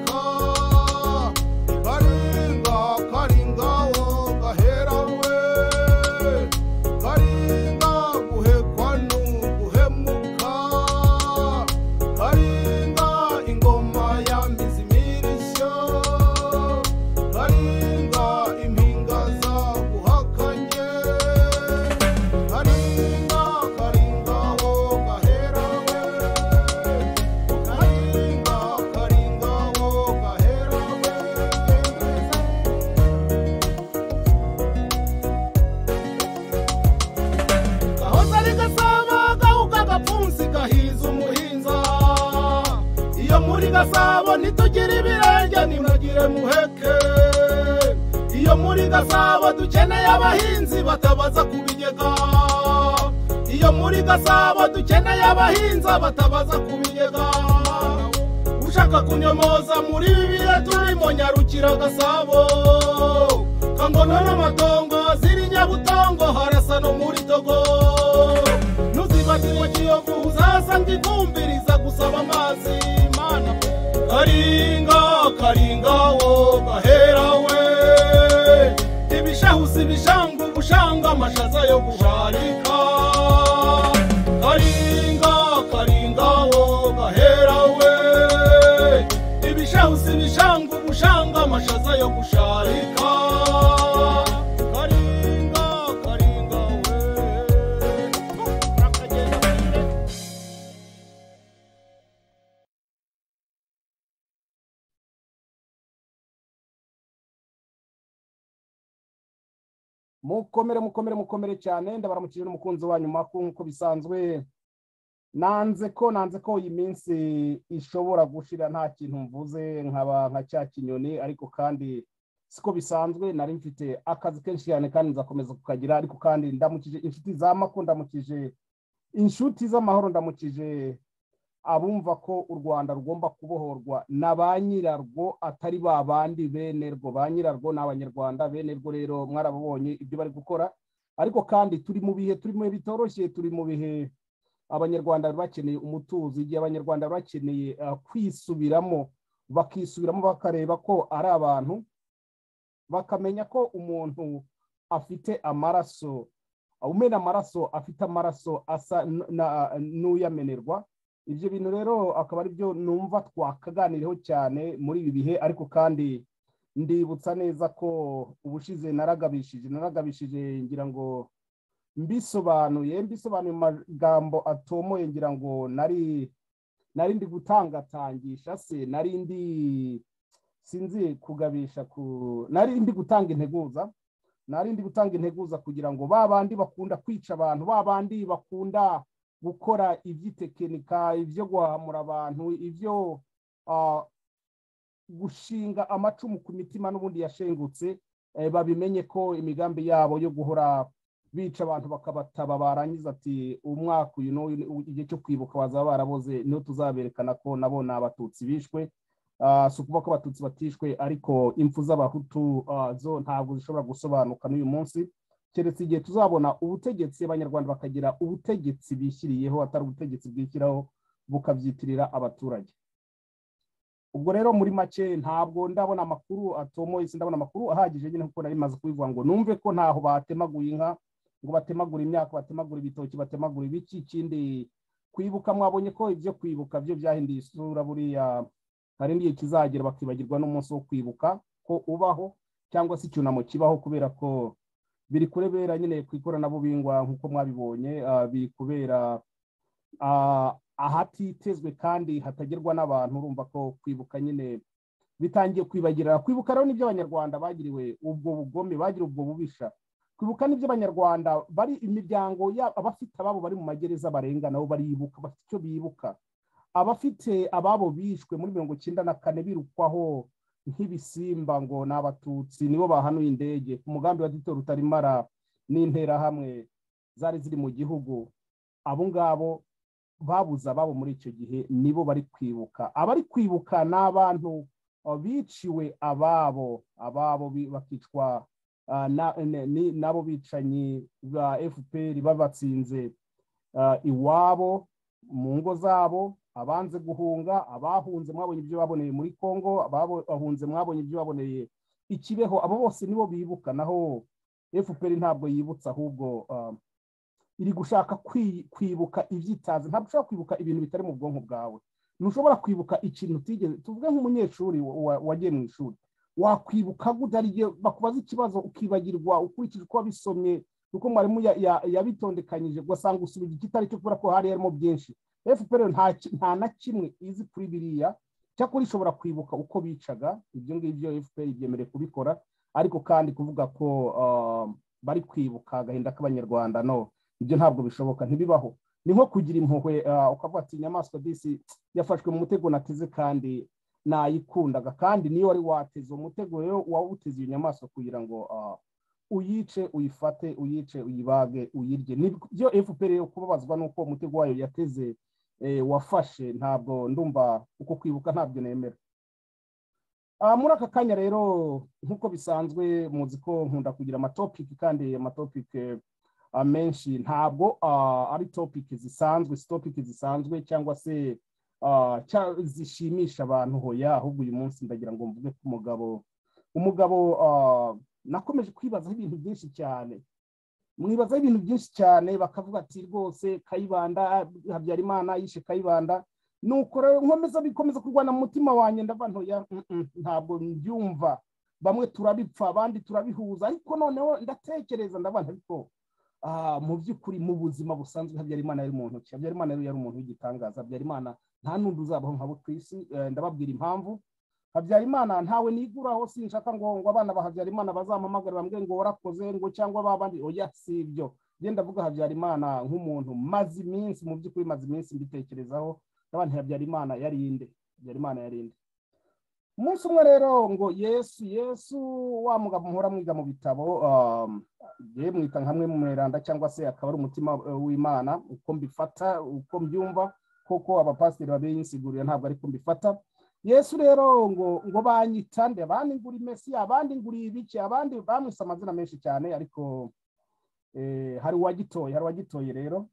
영구샤링카 가링가 가링가 워가 헤라웨 가링가 구해 관우 구해 무카 가링가 인고마야 미스미르셔 가링가 임hin가사 구하칸예 가링가 가링가 워가 헤라웨 가링가 가링가 워가 헤라웨 kahozari gasabo gahuka gapfunsi gahiza umuhinza iyo muri gasabo ntitugire ibirenge nimugire muheke iyo muri gasabo dukeneye abahinzi batabaza ku bigega iyo muri gasabo dukeneye abahinza batabaza ku bigega ushaka kunyomoza muri ibi bihe turimo nyarukira gasabo kangono n'amatongo ziri nyabutongo harasa no muri togo ntuzibagirwe kiyovu uzasanga ivumbiriza gusaba amazi mana karinga karinga wo gahera we ibishahusi bishanga ubushanga amashaza yo gusharika karinga karinga wo gahera we ibishahusi bishanga ubushanga amashaza yo gusharika karinga karinga we rakagenda kure mukomere mukomere mukomere cyane ndabaramukije n'umukunzi wanyu makuru nk'uko bisanzwe nanze ko nanze ko iyi minsi ishobora gushira nta kintu mvuze nkaba nka cya kinyoni ariko kandi siko bisanzwe nari mfite akazi kenshi cyane kandi nzakomeza kukagira ariko kandi ndamukije inshuti za mako ndamukije inshuti z'amahoro ndamukije abumva ko u rwanda rugomba kubohorwa na ba nyirarwo atari ba bandi benerwo ba nyirarwo ni abanyarwanda benerwo rero mwarababonye ibyo bari gukora ariko kandi turi mu bihe turi mu bihe bitoroshye turi mu bihe abanyarwanda bari bakeneye umutuzo igihe abanyarwanda bari bakeneye eh, kwisubiramo bakisubiramo bakareba ko ari abantu bakamenya ko umuntu afite amaraso umena amaraso afite amaraso asa n- na- n'uyamenerwa ibyo bintu rero akaba ari byo numva twakaganiriyeho cyane muri ibi bihe ariko kandi ndibutsa neza ko ubushize naragabishije naragabishije ngira ngo mbisobanuye mbisobanuye mu magambo atomoye ngira ngo nari nari ndi gutangatangisha se nari ndi sinzi kugabisha ku nari ndi gutanga integuza nari ndi gutanga integuza kugira ngo ba bandi bakunda kwica abantu ba bandi bakunda gukora iby'itekinika ibyo guhamura abantu ibyo ah, gushinga amacumu ku mitima n'ubundi yashengutse eh, babimenye ko imigambi yabo yo guhora bica abantu bakabataba barangiza ati umwaka uyu n'uyu ni- igihe cyo kwibuka bazaba baraboze niho tuzaberekana ko nabo ni abatutsi bishwe Ah, si ukuvuga ko abatutsi batishwe ariko impfu z'abahutu ah, zo ntabwo zishobora gusobanuka n'uyu munsi keretse igihe tuzabona ubutegetsi abanyarwanda bakagira ubutegetsi bishyiriyeho atari ubutegetsi bwishyiraho bukabyitirira abaturage ubwo rero muri make ntabwo ndabona amakuru atomoye sindabona amakuru ahagije nyine kuko nari maze kubivuga ngo numve ko ntaho batemaguye inka ngo batemagure imyaka batemagure ibitoki batemagure ibiki ikindi kwibuka mwabonye ko ibyo kwibuka byo byahinduye isura buriya hari n'igihe kizagera bakibagirwa n'umunsi wo kwibuka ko ubaho cyangwa se icyunamo kibaho kubera ko biri kurebera nyine ku ikoranabuhingwa nk'uko mwabibonye ah, biri kubera ah, ahatitezwe kandi hatagerwa n'abantu urumva ko kwibuka nyine bitangiye kwibagirana kwibuka rero n'ibyo abanyarwanda bagiriwe ubwo bugome bagiriwe ubwo bubisha kwibuka n'ibyo abanyarwanda bari imiryango ya- abafite ababo bari mu magereza barenga nabo baribuka bafite icyo bibuka abafite ababo bishwe muri mirongo icyenda na kane birukwaho nk'ibisimba ngo ni abatutsi nibo bahanuye indege ku mugambi wa dito rutarimara n'interahamwe zari ziri mu gihugu abo ngabo babuze ababo muri icyo gihe nibo bari kwibuka abari kwibuka ni abantu uh, biciwe ababo ababo bi- bakicwa uh, na- ne- ni- n'abo bicanyi ba fpr babatsinze uh, iwabo mu ngo zabo abanze guhunga abahunze mwabonye ibyo baboneye muri congo abahunze mwabonye ibyo baboneye ikibeho abo bose nibo bibuka naho fpr ntabwo yibutsa ahubwo iri gushaka kwibuka ibyitazi ntabwo ushobora kwibuka ibintu bitari mu bwonko bwawe ntushobora kwibuka ikintu utigeze tuvuge nk'umunyeshuri wagiye mu ishuri wakwibuka gutariye bakubaza ikibazo ukibagirwa ukurikije uko wabisomye kuko mwarimu yabitondekanyije ugasanga usubije ikitari cyo kubera ko hari harimo byinshi fpr nta na kimwe izi kuri biriya cyakora ishobora kwibuka uko bicaga ibyo ngibyo fpr byemerewe kubikora ariko kandi kuvuga ko bari kwibuka agahinda k'abanyarwanda no ibyo ntabwo bishoboka ntibibaho ni nko kugira impuhwe ukavuga ati inyamaswa disi yafashwe mu mutego nateze kandi nayikundaga kandi niyo wari wateze uwo mutego rero wawuteze iyo nyamaswa kugira ngo uyice uyifate uyice uyibage uyirye nibyo fpr yo kubabazwa n'uko umutego wayo yateze wafashe ntabwo ndumva uko kwibuka ntabyo nemera muri aka kanya rero nk'uko bisanzwe muzi ko nkunda kugira amatopiki kandi amatopiki menshi ntabwo ari topiki zisanzwe si topiki zisanzwe cyangwa se zishimisha abantu hoya ahubwo uyu munsi ndagira ngo mvuge ku mugabo umugabo nakomeje kwibazaho ibintu byinshi cyane mwibazaho ibintu byinshi cyane bakavuga ati rwose kayibanda habyarimana yishe kayibanda nuko rero nkomeza bikomeza kurwana mu mutima wanjye ndava ntoya ntabwo mbyumva bamwe turabipfa abandi turabihuza ariko noneho ndatekereza ndabana ariko mu by'ukuri mu buzima busanzwe habyarimana yari mu ntoki habyarimana yari umuntu w'igitangaza habyarimana nta n'undi uzabaho nk'abo ku isi ndababwira impamvu habyarimana ntawe niguraho sinshaka ngo ngo abana ba habyarimana bazampamagare bambwe ngo warakoze ngo cyangwa babandi oya si ibyo genda avuga habyarimana nk'umuntu maze iminsi mu by'ukuri maze iminsi mbitekerezaho n'abantu habyarimana yarinde habyarimana yarinde umunsi umwe rero ngo yesu yesu wa mugabo muhora mwiga mu bitabo ye mwita hamwe mu miranda cyangwa se akaba ari umutima w'imana uko mbifata uko mbyumva koko abapasiteri babinsigurira ntabwo ariko mbifata yesu rero ngo ngo banyita nde abandi ngura imesi abandi nguriye ibiki abandi bamwise amazina menshi cyane ariko hari uwagitoye hari uwagitoye rero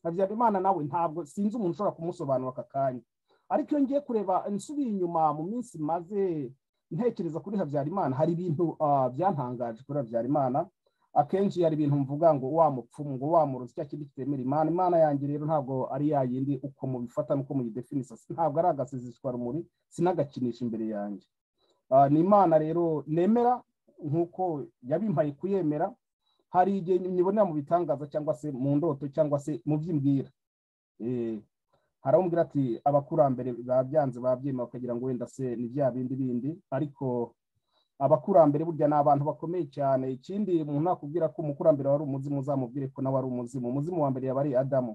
habyarimana nawe ntabwo sinzi umuntu ushobora kumusobanura aka kanya ariko iyo ngiye kureba nsubiye inyuma mu minsi maze ntekereza kuri habyarimana hari ibintu byantangaje kuri habyarimana akenshi hari ibintu mvuga ngo wa mupfumu ngo wa muruzi cya kindi kitemera imana imana yanjye rero ntabwo ari ya yindi uko mubifata nuko muyidefinisa ntabwo ari agasizishwa rumuri sinagakinisha imbere yanjye ni imana rero nemera nk'uko yabimpaye kuyemera hari igihe nyibonera mu bitangaza cyangwa se mu ndoto cyangwa se mu by'imbwira haramubwira ati abakurambere babyanze babyemera bakagira ngo wenda se ni bya bindi bindi ariko abakurambere burya ni abantu bakomeye cyane ikindi umuntu nakubwira ko umukurambere wari umuzimu uzamubwire ko nawe ari umuzimu umuzimu wa mbere yaba ari adamu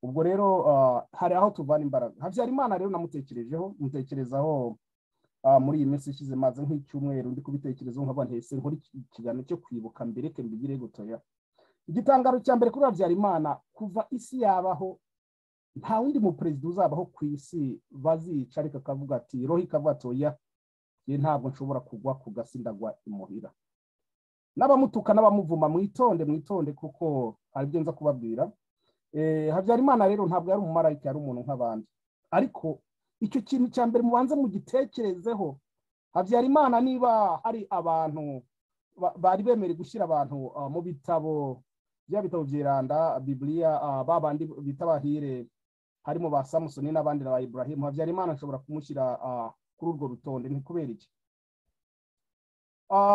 ubwo rero hari aho tuvana imbaraga habyarimana rero namutekerejeho mutekerezaho muri iyi minsi ishize maze nk'icyumweru ndi kubitekerezaho nkaba ntese nkora ikiganiro cyo kwibuka mbireke mbigire gutoya igitangaro cya mbere kuri habyarimana kuva isi yabaho nta wundi muperezida uzabaho ku isi bazica ariko akavuga ati rohi kavatoya ye ntabwo nshobora kugwa ku gasindagwa imuhira n'abamutuka n'abamuvuma mwitonde mwitonde kuko hari ibyo nza kubabwira habyarimana rero ntabwo yari umumarayika yari umuntu nk'abandi ariko icyo kintu cya mbere mubanze mugitekerezeho habyarimana niba hari abantu bari bemerewe gushyira abantu mu bitabo bya bitabo byiranda bibiriya babandi bita bahire harimo ba samusoni n'abandi na ba iburahimu habyarimana ashobora kumushyira kuri urwo rutonde ni kubera iki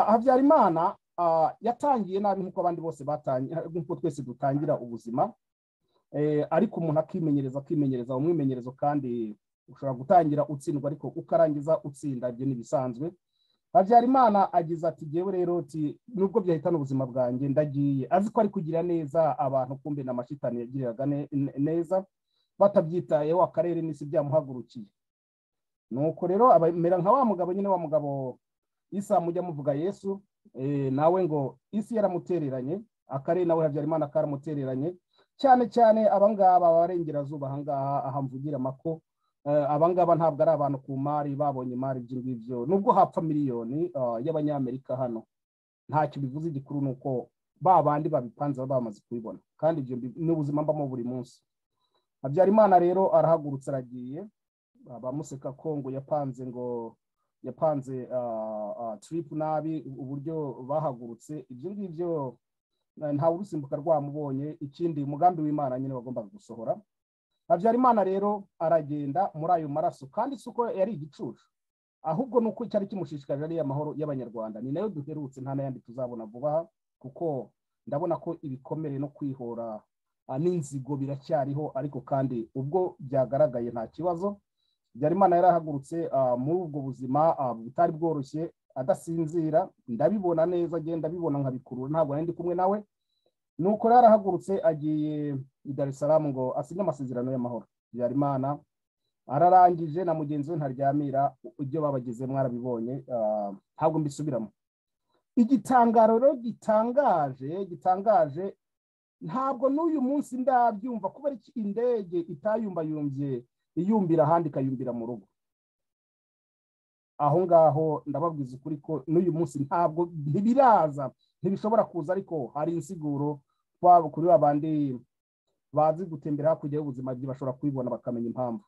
habyarimana yatangiye nabi nk'uko abandi bose batangiye nk'uko twese dutangira ubuzima ariko umuntu akimenyereza akimenyereza umwimenyerezo kandi ushobora gutangira utsindwa ariko ukarangiza utsinda ibyo ni ibisanzwe habyarimana agize ati ngewe rero uti nubwo byahitana ubuzima bwanjye ndagiye azi ko ari kugira neza abantu kumbe na mashitani yagiriraga neza batabyitayeho akarere n'isi byamuhagurukiye nuko rero abamera nka wa mugabo nyine wa mugabo isa mujya muvuga yesu nawe ngo isi yaramutereranye akarere nawe habyarimana karamutereranye cyane cyane abangaba abarengerazuba ahangaha aha mvugira amako abangaba ntabwo ari abantu ku mari babonye imari ibyo ngibyo nubwo hapfa miliyoni y'abanyamerika hano ntacyo bivuze igikuru ni uko ba bandi babipanze baba bamaze kubibona kandi ibyo ni ubuzima mbamo buri munsi habyarimana rero arahagurutse aragiye abamuseka ko ngo yapanze ngo yapanze tiripu nabi uburyo bahagurutse ibyo ngibyo ntawe urusimbuka rwamubonye ikindi umugambi w'imana nyine wagombaga gusohora habyarimana rero aragenda muri ayo maraso kandi si uko yari igicucu ahubwo ni uko cyari kimushishikarira ariya amahoro y'abanyarwanda ni nayo duherutse nta n'ayandi tuzabona vuba kuko ndabona ko ibikomere no kwihora n'inzigo biracyariho ariko kandi ubwo byagaragaye nta kibazo byarimana yarahagurutse muri ubwo buzima butari bworoshye adasinzira ndabibona neza agenda abibona nkabikurura ntabwo nari ndi kumwe nawe nuko rero arahagurutse agiye i Dar es Salaam ngo asinye amasezerano y'amahoro byarimana ararangije na mugenzi we ntaryamira ibyo babagize mwarabibonye ntabwo mbisubiramo igitangaro rero gitangaje gitangaje ntabwo n'uyu munsi ndabyumva kubera iki indege itayumbayumbye iyumbira ahandi ikayumbira mu rugo aho ngaho ndababwiza ukuri ko n'uyu munsi ntabwo ntibiraza ntibishobora kuza ariko hari insiguro kuri ba bandi bazi gutembera hakurya y'ubuzima bwe bashobora kubibona bakamenya impamvu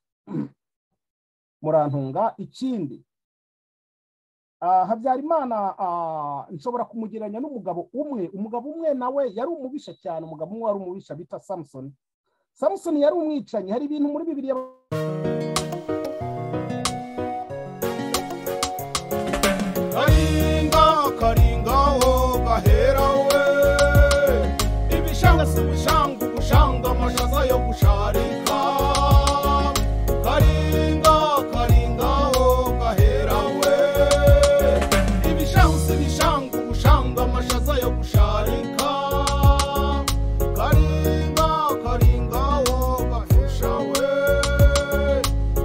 murantunga ikindi habyarimana nshobora kumugereranya n'umugabo umwe umugabo umwe nawe yari umubisha cyane umugabo umwe wari umubisha bita samusoni samusoni yari umwicanyi hari ibintu muri bibiri karinga karinga wo gahera we ibishanga si ubushanga ubushanga amashaza yo gusharika karinga karinga wo gahera we ibishanga si ibishanga ubushanga amashaza yo gusharika karinga karinga wo gahesha we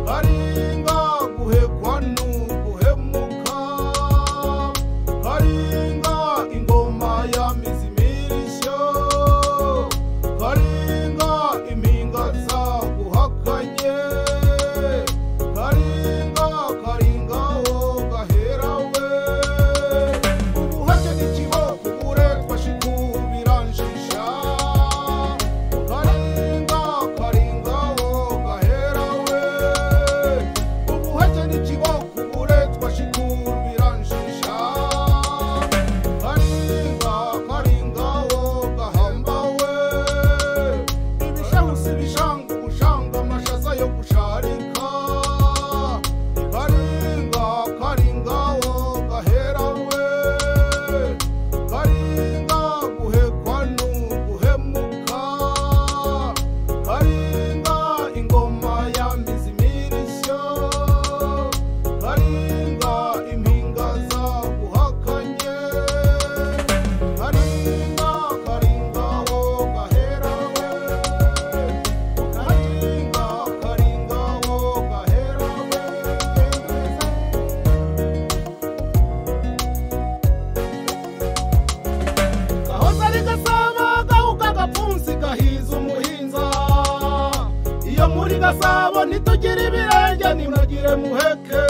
karinga guhekwa n'uguhemuka karinga ingoma ya mizimirishyo karinga impinga zaguhakanye karinga karinga wo gahera we ubuhake n'ikiboko uburetwa shikubirangijisha karinga karinga wo gahera we ubuhake n'ikiboko uburetwa shikubirangijisha karinga karinga wo gahamba we ibishahusi bishanga ubushanga amashaza yo gusharika karinga karinga wo gahera we karinga guhekwa n'uguhemuka karinga ingoma ya mizimirishyo karinga impinga zaguhakanye karinga karinga wo gahera we karinga karinga wo gahera we gahozari gasabo gahuka gapfunsi gahiza umuhinza iyo muri gasabo ntitugire ibirenge nimugire muheke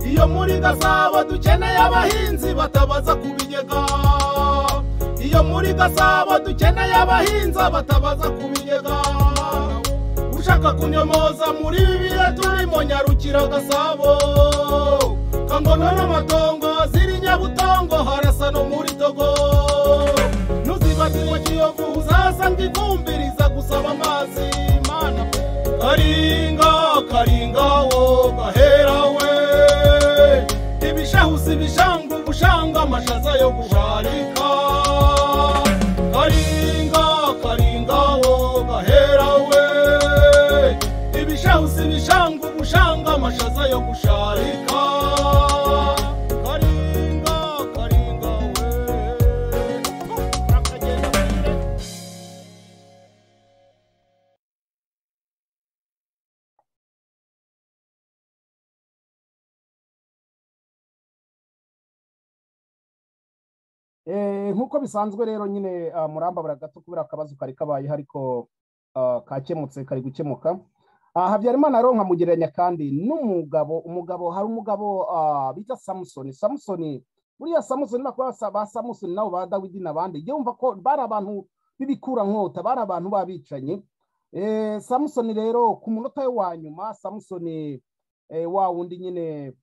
iyo muri gasabo dukeneye abahinzi batabaza ku bigega iyo muri gasabo dukeneye abahinza batabaza ku bigega ushaka kunyomoza muri ibi bihe turimo nyarukira gasabo kangono n'amatongo ziri nyabutongo harasa no muri togo ntuzibagirwe kiyovu uzasanga ivumbi riza gusaba amazi mana karinga karinga wo gahera we ibishahusi bishanga ubushanga amashaza yo gusharika karinga karinga wo gahera we ibishahusi bishanga ubushanga amashaza yo gusharika karinga karinga we urakagenda kwire Eh, nk'uko bisanzwe rero nyine ah, murambabura gato kubera akabazo kari kabaye ariko ah, kakemutse kari gukemuka Ah, habyarimana rero nkamugereranya kandi n'umugabo umugabo hari umugabo ah, bita samusoni samusoni buriya samusoni bakora ba samusoni nabo ba dawidi n'abandi jya wumva ko bari abantu b'ibikurankota bari abantu b'abicanyi Eh, samusoni rero ku munota we wa nyuma samusoni eh, wa wundi nyine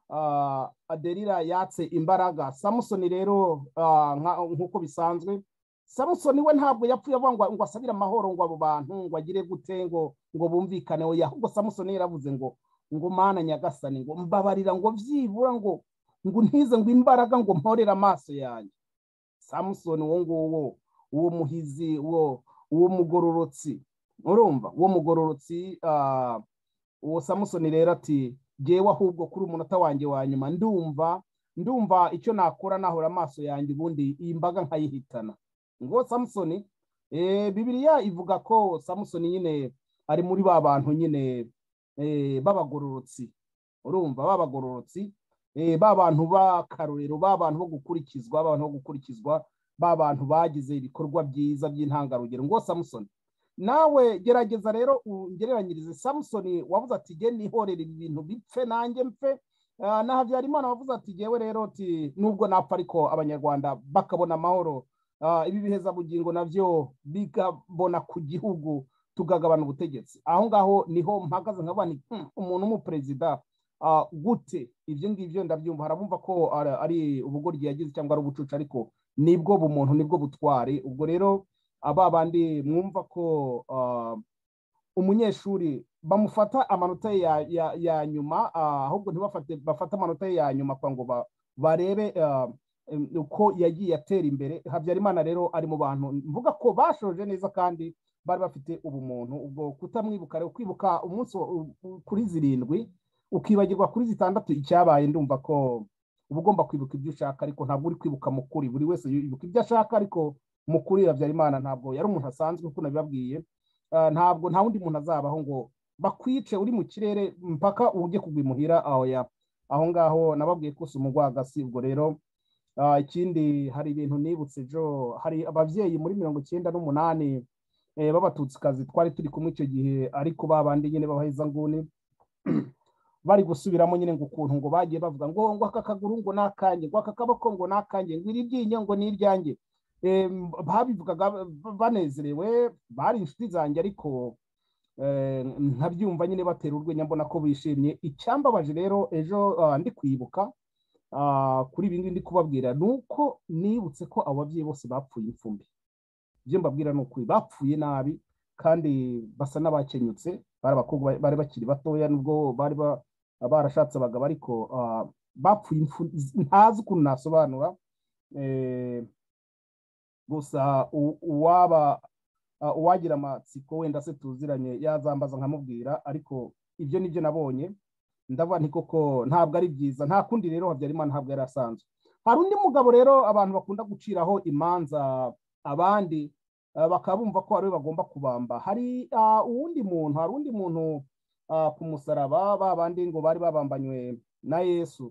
ah, aderira yatse imbaraga samusoni rero ah, nka- nk'uko bisanzwe samusoni we ntabwo yapfuye avuga ngo ngo asabire amahoro ngo abo bantu ngo agire gute ngo ngo bumvikane oya ahubwo samusoni yaravuze ngo ngo mana nyagasani ngo mbabarira ngo byibura ngo ngo ntize ngo imbaraga ngo mporere amaso yanjye samusoni uwo nguwo uwo muhizi uwo uwo mugororotsi urumva uwo mugororotsi ah, uwo samusoni rero ati ngewe ahubwo kuri umunota wanjye wa nyuma ndumva ndumva icyo nakora nahora amaso yanjye ubundi iyi mbaga nkayihitana ngo samusoni eh, bibiriya ivuga ko samusoni nyine ari muri ba bantu nyine eh, b'abagororotsi urumva b'abagororotsi eh, ba bantu b'akarorero ba bantu bo gukurikizwa ba bantu bo gukurikizwa ba bantu bagize ibikorwa byiza by'intangarugero ngo samusoni nawe gerageza rero ungereranyirize samusoni wavuze ati ge nihorera ibi bintu bipfe nanjye mpfe Ah, na habyarimana wavuze ati gewe rero ti nubwo napfa ariko abanyarwanda bakabona amahoro Ah, ibi bihezabugingo nabyo bikabona ku gihugu tugagabana ubutegetsi aho ngaho niho mpagaze nkaba nti "Hmm, umuntu w'umuperezida ah, gute ibyo ngibyo ndabyumva harabumva ko ari- ari ubugoryi yagize cyangwa ari ubucucu ariko nibwo bumuntu nibwo butware ubwo rero aba bandi mwumva ko ah, umunyeshuri bamufata amanota ye ya, ya, ya nyuma ah, ahubwo ntibafate bafate amanota ye ya nyuma kugira ngo ba- barebe ah, em, uko yagiye atera imbere habyarimana rero ari mu bantu mvuga ko bashoje neza kandi bari bafite ubumuntu ubwo kutamwibuka rero kwibuka umunsi wa- u- u- kuri zirindwi ukibagirwa kuri zitandatu icyabaye ndumva ko uba ugomba kwibuka ibyo ushaka ariko ntabwo uri kwibuka mukuri buri wese yibuka ibyo ashaka ariko mukuri habyarimana ntabwo yari umuntu asanzwe kuko nabibabwiye Ah, ntabwo nta wundi muntu azabaho ngo bakwice uri mu kirere mpaka ujye kugwa imuhira aho ya aho ngaho nababwiye ko si umugwagasi ubwo rero ah, ikindi hari ibintu nibutse jo hari ababyeyi muri mirongo icyenda n'umunani eh, b'abatutsikazi twari turi kumwe icyo gihe ariko babandi nyine b'abahezanguni bari gusubiramo nyine ngo ukuntu ngo bagiye bavuga ngo ngo aka kaguru ngo ni akanjye ngo aka kaboko ngo ni akanjye ngo iri ryinyo ngo ni iryanjye Em, babivugaga ba- banezerewe bari inshuti zanjye ariko eh, nkabyumva nyine batera urwenya mbona ko bishimye icyambabaje rero ejo ah, ndi kwibuka ah, kuri ibi ngibi ndi kubabwira ni uko nibutse ko abo babyeyi bose bapfuye imfumbi ibyo mbabwira ni ukuri bapfuye nabi kandi basa n'abakenyutse bari abakobwa ba- bari bakiri batoya nubwo bari ba- barashatse abagabo ariko ah, bapfuye imfu- ntazi ukuntu nasobanura eh, gusa u- uwaba ah, uwagira amatsiko wenda se tuziranye yazambaza nkamubwira ariko ibyo nibyo nabonye ndavuga nti koko ntabwo ari byiza nta kundi rero habyarimana ntabwo yari asanzwe hari undi mugabo rero abantu bakunda guciraho imanza abandi ah, bakaba bumva ko ari we bagomba kubamba hari ah, uwundi muntu hari undi muntu ah, ku musaraba ba bandi ngo bari babambanywe na yesu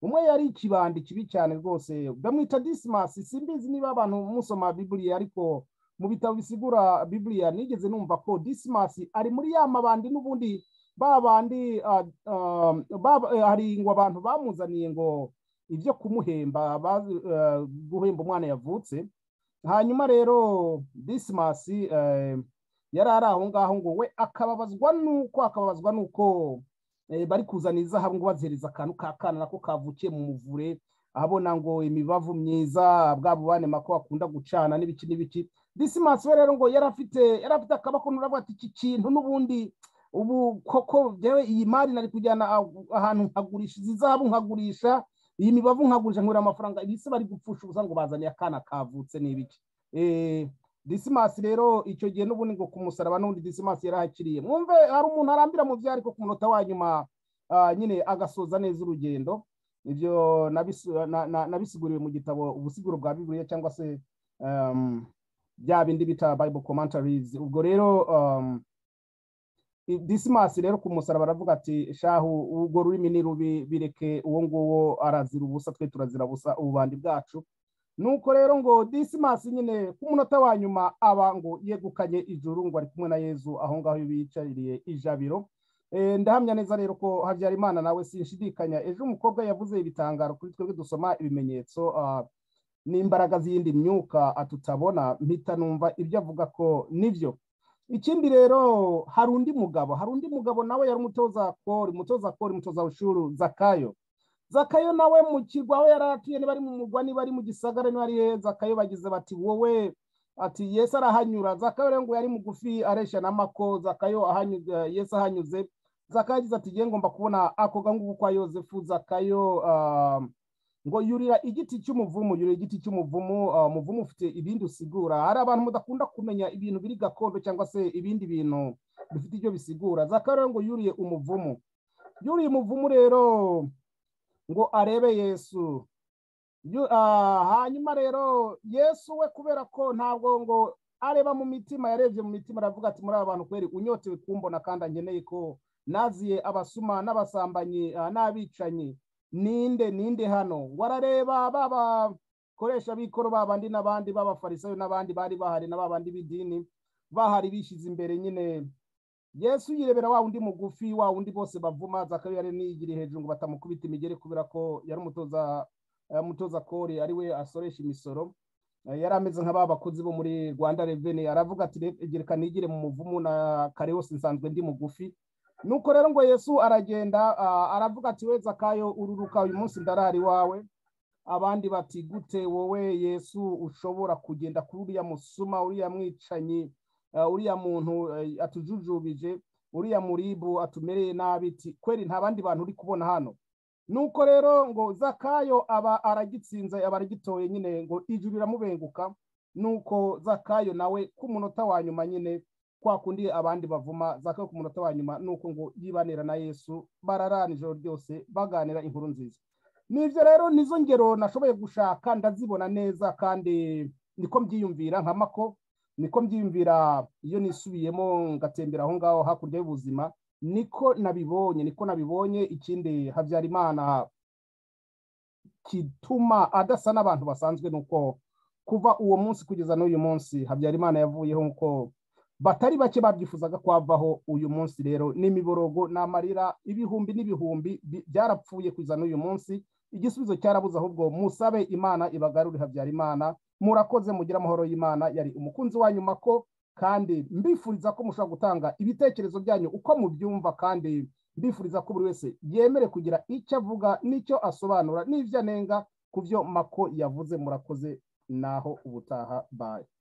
umwe yari ikibandi kibi cyane rwose bamwita disimasi simbizi niba abantu musoma biburiya ariko mu bitabo bisigura biburiya nigeze numva ko disimasi ari muri ya mabandi n'ubundi ba bandi ah, ah, ba- eh, hari ngo abantu bamuzaniye ngo ibyo kumuhemba bazi, eh, guhemba umwana yavutse hanyuma rero disimasi eh, yari ari aho ngaho ngo we akababazwa n'uko akababazwa n'uko eh, bari kuzana izahabu ngo bazihereza akantu k'akana nako kavukiye mu muvure abona ngo imibavu myiza bwa bubane mako akunda gucana n'ibiki n'ibiki disimasi we rero ngo yari afite yari afite akaboko nuravuga ati iki kintu n'ubundi ubu koko jewe iyi mari nari kujyana ahu- ahantu nkagurisha izi zahabu nkagurisha iyi mibavu nkagurisha nkura amafaranga ibi se bari gupfusha ubusa ngo bazaniye akana kavutse n'ibiki eh disimasi rero icyo gihe n'ubundi ngo kumusaraba n'ubundi disimasi yarahakiriye mwumve hari umuntu arambira mu byo ariko ku munota wa nyuma ah, nyine agasoza neza urugendo ibyo nabisu- na- na- nabisiguriwe mu gitabo ubusiguro bwa bibiliya cyangwa se em, bya bindi bita bible commentaries ubwo rero em, i- disimasi rero ku musaraba aravuga ati shahu urwo rurimi ni rubi bireke uwo nguwo arazira ubusa twe turazira busa ububandi bwacu nuko rero ngo disimasi nyine ku munota wa nyuma aba ngo yegukanye ijuru ngo ari kumwe na yezu aho ngaho bicariye ijabiro Eh, ndahamya neza rero ko habyarimana nawe sinshidikanya ejo umukobwa yavuze ibitangaro kuri twebwe dusoma ibimenyetso ah, n'imbaraga z'iyindi myuka atutabona mpita numva ibyo avuga ko nibyo ikindi rero hari undi mugabo hari undi mugabo nawe yari umutoza kori umutoza kori umutoza bushuru zakayo zakayo nawe mu kirwa aho yari atuye niba ari mu mugwa niba ari mu gisagara niba ari heza zakayo bagize bati wowe ati yesi arahanyura zakayo rero ngo yari mugufi areshya na mako zakayo ahanyuze yesi ahanyuze zakayo agize ati ngiye ngomba kubona ako gangugu kwa yosefu zakayo ah, ngo yurira igiti cy'umuvumu yurira igiti cy'umuvumu ah, umuvumu ufite ibindi usigura hari abantu mudakunda kumenya ibintu biri gakondo cyangwa se ibindi bintu bifite ibyo bisigura zakayo rero ngo yuriye umuvumu yuriye umuvumu rero ngo arebe yesu Yu- ah, hanyuma rero yesu we kubera ko ntabwo ngo areba mu mitima yarebye mu mitima aravuga ati muri aba bantu kweri unyotewe kumbona kandi angeneye ko naziye abasuma n'abasambanyi ah, n'abicanyi ninde ninde hano ngo arareba babakoresha b'ikoro babandi n'abandi b'abafarisayo n'abandi bari bahari na babandi b'idini bahari bishyize imbere nyine yesu yirebera wa wundi mugufi wa wundi bose bavuma zakayo yari niyigiriye hejuru ngo batamukubita imigeri kubera ko yari umutoza eh, umutoza kori ari we asoresha imisoro Eh, yari ameze nka ba bakozi bo muri rwanda reveni aravuga ati "Re- gereka nigire mu muvumu na kare hose nsanzwe ndi mugufi nuko rero ngo yesu aragenda ah, aravuga ati we zakayo ururuka uyu munsi ndarari wawe abandi bati gute wowe yesu ushobora kugenda kuri uriya musuma uriya mwicanyi ah, uriya muntu eh, atujujubije uriya muribu atumereye nabi ti kweri nta bandi bantu uri kubona hano nuko rero ngo zakayo aba aragitsinze aba aragitoye nyine ngo ijuru riramubenguka nuko zakayo nawe ku munota wa nyuma nyine kwa kundi abandi bavuma zakayo ku munota wa nyuma nuko ngo yibanira na yesu bararana ijoro ryose baganira inkuru nziza nibyo rero nizo ngero nashoboye gushaka ndazibona neza kandi niko mbyiyumvira nka mako niko mbyiyumvira iyo nisubiyemo ngatembera aho ngaho hakurya y'ubuzima niko nabibonye niko nabibonye ikindi habyarimana kituma adasa n'abantu basanzwe nuko kuva uwo munsi kugeza n'uyu munsi habyarimana yavuyeho nk'uko batari bake babyifuzaga kwavaho uyu munsi rero n'imiborogo n'amarira ibihumbi n'ibihumbi bi- byarapfuye kugeza n'uyu munsi igisubizo cyarabuze ahubwo musabe imana ibagarure habyarimana murakoze mugire amahoro y'imana yari umukunzi wanyu mako kandi mbifuriza ko mushobora gutanga ibitekerezo byanyu uko mubyumva kandi mbifuriza ko buri wese yemere kugira icyo avuga n'icyo asobanura n'ibyo anenga ku byo mako yavuze murakoze naho ubutaha baye